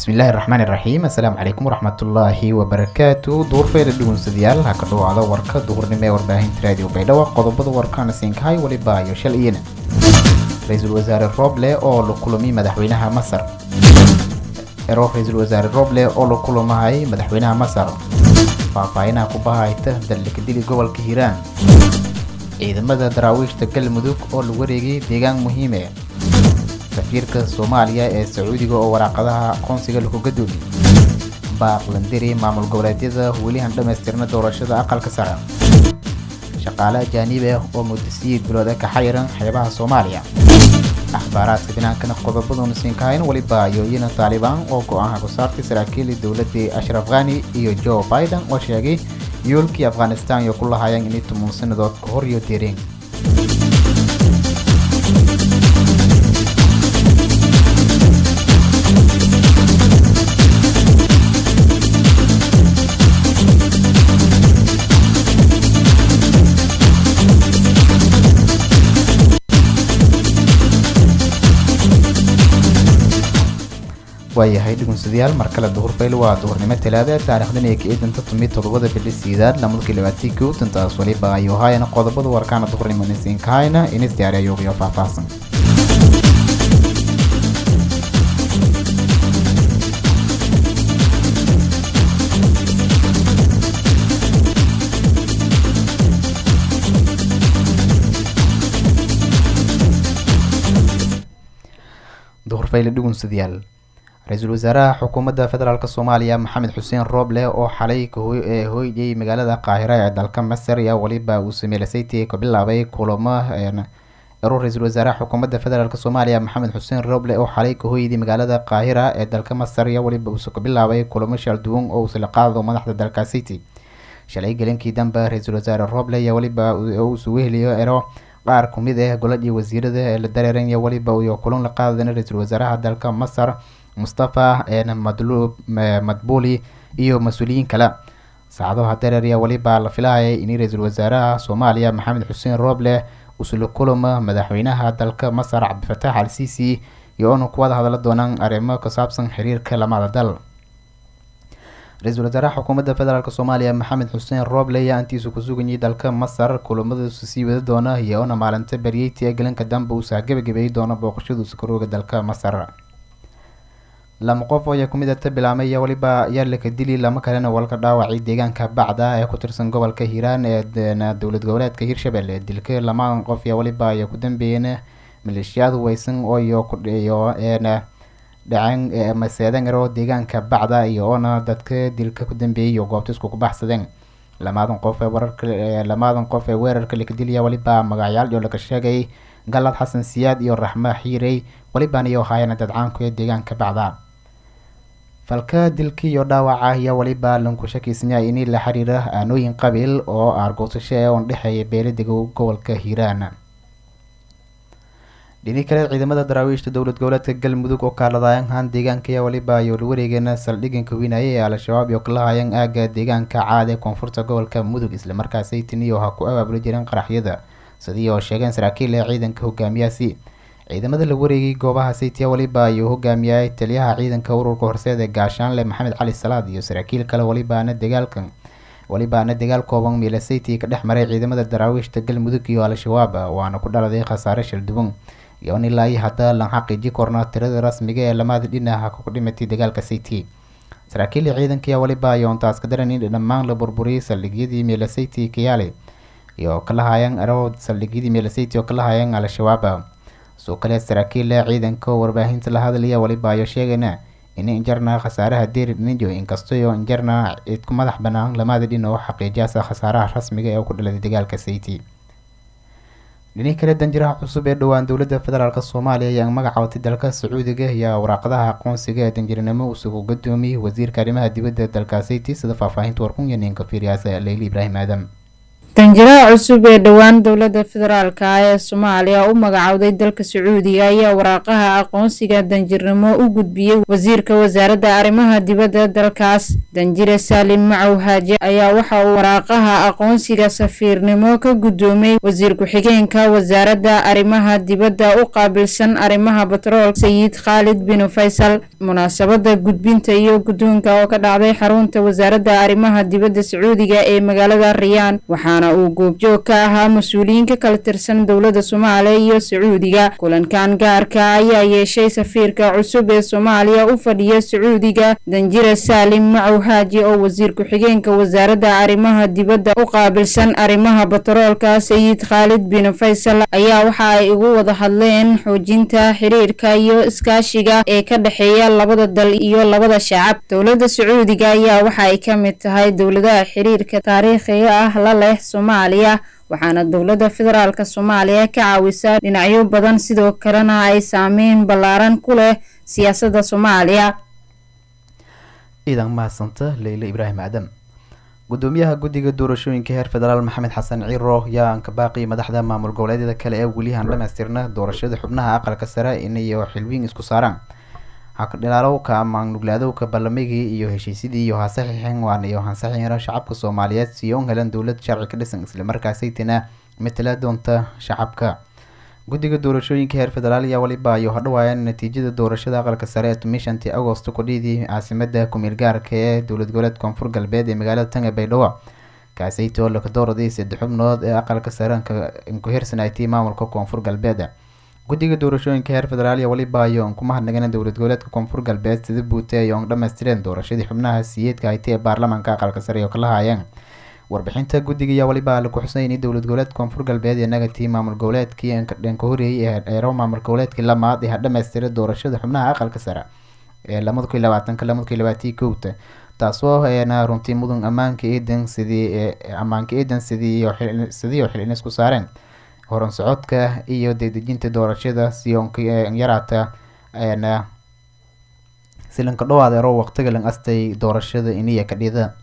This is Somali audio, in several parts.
bismillaahi raxmaani raxiim assalaamu calaykum waraxmatullaahi wabarakaatu duurfeeda dhugunsadayaal ha ka dhawaada warka duhurnimo ee warbaahinta raadiyo baydhabo qodobada warkaana siinkahay weliba iyo shal iyana ra-iisul wasaare roble oo la kulamiy madaxweynaha masar ero ra-iisul wasaare roble oo la kulamahay madaxweynaha masar faahfaahinaha kubahayta daldhikadili gobolka hiiraan ciidamada daraawiishta galmudug oo la wareegay deegaan muhiime safiirka soomaaliya ee sacuudiga oo waraaqadaha aqoonsiga lagu gadoomiyey baaqlandiri maamul goboleedyada welihan dhammaystirna doorashada aqalka sare shaqaale ajaanib ah oo mudasiyiid bilooda ka xayiran xeebaha soomaaliya akhbaaraadka binaankana qodobaduna siinkahayn weliba yooyina taalibaan oo go-aanka ku saartay saraakiilii dowladii ashraf khani iyo joe biden oo sheegay yoolkii afghanistan iyo ku lahaayeen inay tumun sanadood ka hor iyo deereen waayahay dhugunsadayaal mar kale duhur fayl waa duhurnimo talaada taarikhdan ee ka-idanta tumi toddobada bili sidaad lamadkii labaatii kow tantaas waliba ayuu haayana qodobada warkaana duhurnimo nisiinkahayna inis diyaari ayuuqiyo faahfaahsan duhur fayle dhugunsadayaal ra-iisul wasaaraha xukuumadda federaalk soomaaliya maxamed xuseen rooble oo xalay ee hooyay magaalada qaahira ee dalka masar ayaa weliba uu sameelasaytii ka bilaabay kulamo ero ra-iisul wasaaraha xukuumadda federaalk soomaaliya maxamed xuseen rooble oo xalay ka hooyday magaalada qaahira ee dalka masar ayaa weliba uuse ka bilaabay kulamo shalduwan oo uusla qaado madaxda dalka city shalay gelinkii dambe ra-iisul wasaare rooble ayaa weliba uusu weheliyo ero qaar kumid ah goladii wasiirada ee la dareeranya weliba iyo kulan la qaadana ra-iisul wasaaraha dalka masar mustafa madlub madbuli iyo mas-uuliyiin kale saacadaha dareerya weliba la filahayay in ra-iisul wasaaraha soomaaliya maxamed xuseen rooble usula kulama madaxweynaha dalka masar cabdifatax al sisi iyo oona kuwada hadla doonaan arrimo ku saabsan xiriirka lamada dal ra-iisul wasaaraha xukuumadda federaalk soomaaliya maxamed xuseen rooble ayaa intiisu ku suganyay dalka masar kulamadiisu sii wada doona iyo oona maalinta baryeyti ee galanka dambe uusa gabagabeeyi doona booqashaduusa karooga dalka masar lama qof oo ayaa kumid ata bilaamay ayaa weliba ayaa laka dili lama kalena walka dhaawacay deegaanka bacda ee ku tirsan gobolka hiiraan ee dowlad goboleedka hiirshabelle dilka lamadan qof ayaa weliba ayaa ku dambeeyeen maleeshiyaad weysan oo iyo iyo dhaceen maseedan ero deegaanka bacda iyo oona dadka dilka ku dambeeyay iyo goobta isku kubaxsadeen lamadan qof ee wararka lamadan qof ee weerarka laka dilaya weliba magacyaal iyo laga sheegay galad xasan siyaad iyo raxma xiirey welibaan iyo haayana dadcaanku ee deegaanka bacda falka dilka iyo dhaawaca ayaa weliba lanku shakiysanya in la xiriira aanooyin qabiil oo aargoosasho ee oon dhexeeya beeladiga gobolka hiiraan dhini kale ciidamada daraawiishta dowlad goboleedka galmudug oo kaaladayan haan deegaanka ayaa weliba ayo la wareegeena saldhiganka weynaaye ee al-shabaab iyo kalahayeen aaga deegaanka caad ee koonfurta gobolka mudug islamarkaasay tiniyo ha ku abaabuli jireen qaraxyada sidii oo sheegeen saraakiil ee ciidanka hogaamiyaasi ciidamada la wareegay goobaha saytiya weliba ayuu hogaamiyay taliyaha ciidanka ururka horseed ee gaashaanle maxamed cali salaad iyo saraakiil kale welibaana dagaalkan welibaana dagaal kooban miilasayti ka dhex maray ciidamada daraawiishta galmudug iyo al-shabaab waana ku dhaladay khasaare shalduwan iyoon ilaa iyo hadda lan xaqiiji korna tirada rasmiga ee lamada dhinaca ku dhimatay dagaalka sayti saraakiil ciidanka ayaa weliba ayoon taas ka daran in dhammaan la burburiyay saldhigyadii miilasayti kayaale iyo kalahayeen ero saldhigyadii miilasayti oo kalahayeen al-shabaab soo kale saraakiil ciidanka warbaahinta la hadlaya weliba ayo sheegayna in injarna khasaaraha deeri dhiniyo inkastoyo injarna cid ku madax banaan lamada dhin oo xaqiijiyaasa khasaaraha rasmiga ee ku dhaladay dagaalka sayti dhini kale danjiraha cusub ee dhowaan dowladda federaalk soomaaliya ayaa magacaawatay dalka sacuudiga ayaa waraaqadaha aqoonsiga ee danjirinimo usugu gadoomiyey wasiirka arrimaha dibadda dalka sayti sida faahfaahinta warkun iyo ninka fiiryaasa leyli ibraahim aadam danjiraha cusub ee dhowaan dowladda federaalk ee soomaaliya u magacowday dalka sacuudiga ayaa waraaqaha aqoonsiga danjirnimo u gudbiyey wasiirka wasaaradda arrimaha dibadda dalkaas danjire saalim macow haaje ayaa waxa uu waraaqaha aqoonsiga safiirnimo ka guddoomay wasiir ku-xigeenka wasaaradda arrimaha dibadda u qaabilsan arrimaha batrool sayid khaalid bin faysal munaasabada gudbinta iyo guddoonka oo ka dhacday xarunta wasaaradda arrimaha dibadda sacuudiga ee magaalada riyaan waxaana uu goobjoog ka ahaa mas-uuliyiin ka kala tirsan dowladda soomaaliya iyo sacuudiga kulankan gaarka ayaa yeeshay safiirka cusub ee soomaaliya u fadhiya sacuudiga danjire saalim macow haaji oo wasiir ku-xigeenka wasaaradda arrimaha dibadda u qaabilsan arrimaha batroolka sayid khaalid bin faysal ayaa waxa ay ugu wada hadleen xoojinta xiriirka iyo iskaashiga ee ka dhexeeya labada dal iyo labada shacab dowladda sacuudiga ayaa waxa ay ka mid tahay dowladaha xiriirka taariikhiga ah la leh soomaaliya waxaana dowladda federaalk soomaaliya ka caawisaa dhinacyo badan sidoo kalena ay saameyn ballaaran ku leh siyaasadda soomaaliya ciidan mahadsanta leyle ibraahim aadam gudoomiyaha guddiga doorashooyinka heer federaal maxamed xasan ciiro yaa anka baaqi madaxda maamul goboleedyada kale ee weli aan dhamaystirna doorashada xubnaha aqalka sare inayo xilwiin isku saaraan hakdhilaalowka ama nuglaadowka ballamigii iyo heshiisyadii iyo hasaxiixin waan iyo hansaxiixina shacabka soomaaliyeed siyo un helan dowlad sharci ka dhisan islamarkaasaytina matala doonta shacabka guddiga doorashooyinka heer federaal ayaa waliba ayo hadhawaayaan natiijada doorashada aqalka sare ee tumishantii agosto kudhiidii caasimada kumeel gaarka ee dowlad goboleed koonfur galbeed ee magaalada tanga baydhabo kaasaytoo lakadooradii saddex xubnood ee aqalka sare inkuhirsanayti maamulka koonfur galbeed guddiga doorashooyinka heer federaal iyo waliba ayo on kuma hadnagan dowlad goboleedka koonfur galbeed sida buute ay on dhamaystireen doorashadii xubnaha siyeedka haytay ee baarlamaanka aqalka sare oo kala haayeen warbixinta guddiga ayaa waliba laku xusay in dowlad goboleedka koonfur galbeed ee nagatii maamul goboleedkii dhanka horeeyay ee dheero maamul goboleedkii lamaad ee hadhamaystiray doorashada xubnaha aqalka sare ee lamada kun iyo labaatanka lamada kun iyo labaatii kowta taasoo eena runtii mudan ammaanka eedan sidii ammaanka eedan sidii sidii oo xilin isku saareen horan socodka iyo dedejinta doorashada sionka yaraata eena silanka dhowaadeero waqtiga lan astay doorashada iniya kadhida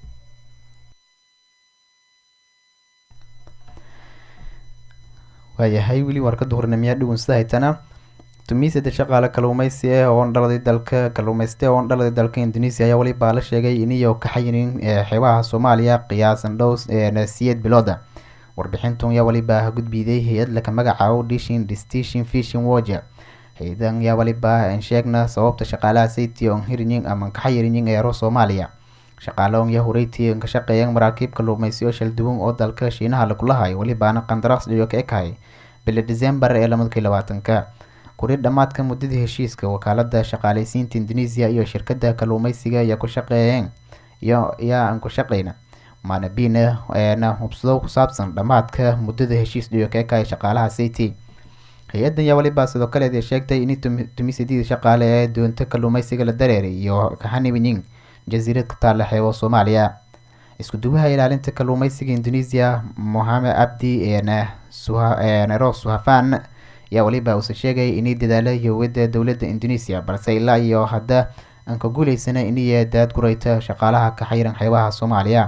waayahay weli warka duhurnimiyaa dhugunsada haytana tumisada shaqaale kaluumeysi ah oon dhaladay dalka kaluumeyste oon dhaladay dalka indonesia ayaa walibaa la sheegay iniyo ka xayinin xeebaha soomaaliya qiyaasan dhow siyeed bilooda warbixintun yaa walibaa gudbiday hay-ad laka magacaabo dishin distishin fishin woja hay-adan yaa walibaa sheegna sababta shaqaalaha sayti on hirinyin ama kaxayiriyin eero soomaaliya shaqaaloon yaa horeytii ka shaqeeyeen maraakiib kaluumeysiyo shalduwan oo dalka shiinaha lagulahay walibaana qandaraas dhiyo ka ekahay bili decembar ee lamada kun labaatanka kuri dhammaadka muddadii heshiiska wakaalada shaqaaleysiinta indonesia iyo shirkada kaluumeysiga ayaa ku shaqeeyeen iyo yaa aan ku shaqeyna maanabina eena hubsado ku saabsan dhammaadka muddada heshiis dhiyo ka ekahay shaqaalaha sayti hay-adan yaa walibaa sidoo kaleed sheegtay in tumisidii shaqaale ee doonta kaluumeysiga la dareeray iyo kaxanibiyin jasiirad ka taalla xeebo soomaaliya isku duwaha ilaalinta kaluumeysiga indonesia mohamed abdi nero suhafan ayaa waliba uuse sheegay inay dadaala yowada dowladda indonesia balse ilaa iyo hadda aan ka guuleysana iniya daad gureyta shaqaalaha ka xayran xeebaha soomaaliya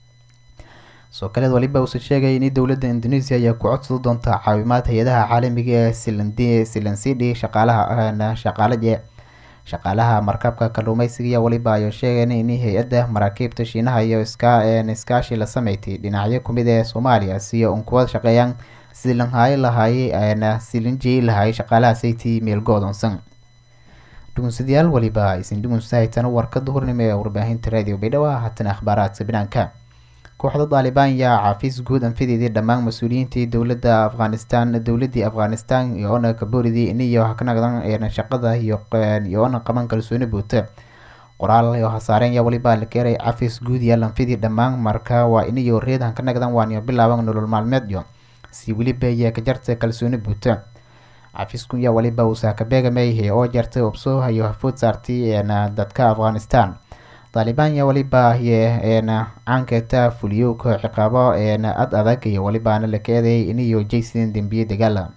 soo kaleed waliba uuse sheegay in dowladda indonesia ayaa ku codsada doonta caawimaad hay-adaha caalamiga ee silansidi shaqaalaha shaqaalaje shaqaalaha markabka kaluumeysiga iyo waliba ayo sheegeen in hay-adda maraakiibta shiinaha iyo iskaashi la sameystay dhinacyo kumid ee soomaaliya siyo un kuwa shaqeeyaan silanhaayo lahaayey silinjey lahaayay shaqaalaha sayti meel go-doonsan dhugunsadayaal waliba aysan dhugunsa haytana warka duhurnimo ee warbaahinta raadiyo baydhabo haatana akhbaaraadka banaanka kooxda daalibaan yaa caafiis guud anfideedii dhammaan mas-uuliyiintii dowladda afghanistan dowladii afghanistan iyoona kaboridii iniyo kanagdan shaqada iyoona qaban kalsooni buuta qoraal iyo hasaareen yaa waliba la keenay cafis guud iyo lanfidii dhammaan marka waa iniyo reedan ka nagdan waaniyo bilaaban nolol maalmeedyo si weliba ayaa ka jarta kalsooni buuta cafisku yaa waliba uusaa ka beegamay oo jartay ubso iyo hafood saartay dadka afghanistan taalibaan yaa waliba yeena caankeeta fuliyowka ciqaabo eena ad adag iyo walibaana la keeday iniyo jaysin dembiye dagaala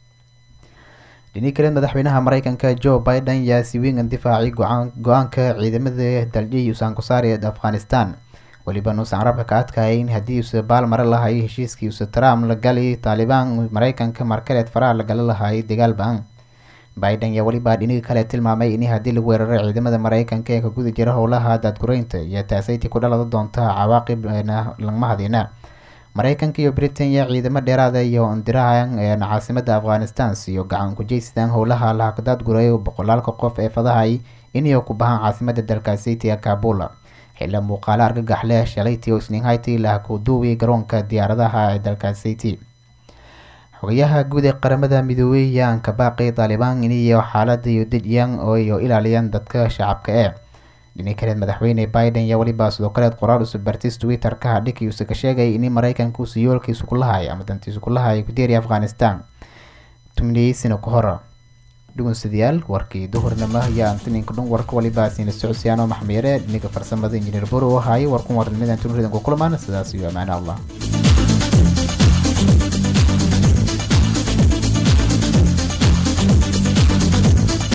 dhini kale madaxweynaha mareykanka joe biden yaa si weyn difaacay go-aanka ciidamada daljiyay usaankusaari afghanistan weliba nuusan carabka ka adkaayay in haddii uuse baal mare lahay heshiiskii use trump la gali taalibaan mareykanka markaleed faraha la gala lahay dagaal ba-an biden ayaa welibaa dhiniga kale tilmaamay in haddii lagu weeraray ciidamada mareykanka ee ka guda jira howlaha daadgureynta iyo taasayti ku dhalada doonta cawaaqib lagma hadina mareykanka iyo britain yaa ciidamo dheeraada iyo ondirahan caasimada afghanistan iyo gacan kujeysadaan howlaha laha daadgureeyo boqolaalka qof ee fadahay inay ku bahaan caasimada dalkaasiti ee kabula xilla muuqaalo argagax leh shalaytii oo isniinhayti laha ku duuway garoonka diyaaradaha ee dalkaasiti xogayaha guud ee qaramada midoobey yaan ka baaqay taalibaan iniyo xaalada iyo dejiyaan iyo ilaaliyaan dadka shacabka ee dhini kaleed madaxweyne biden yaa weliba sidoo kaleed qoraal usub bartis twitter-ka hadhikiiuse ka sheegay in mareykanka uuse yoolkiisu ku lahay ama dantiisu ku lahay kudeeriya afghanistan tumniyey sano ka hor dhugunsadayaal warkii duhurnimo ayaa antininka dhun warka waliba siina socodsiyaano maxmiire dhiniga farsamada injineer boro oo haayay warkun warnimada tunuridan ku kulmaan sidaas iyo amaano allah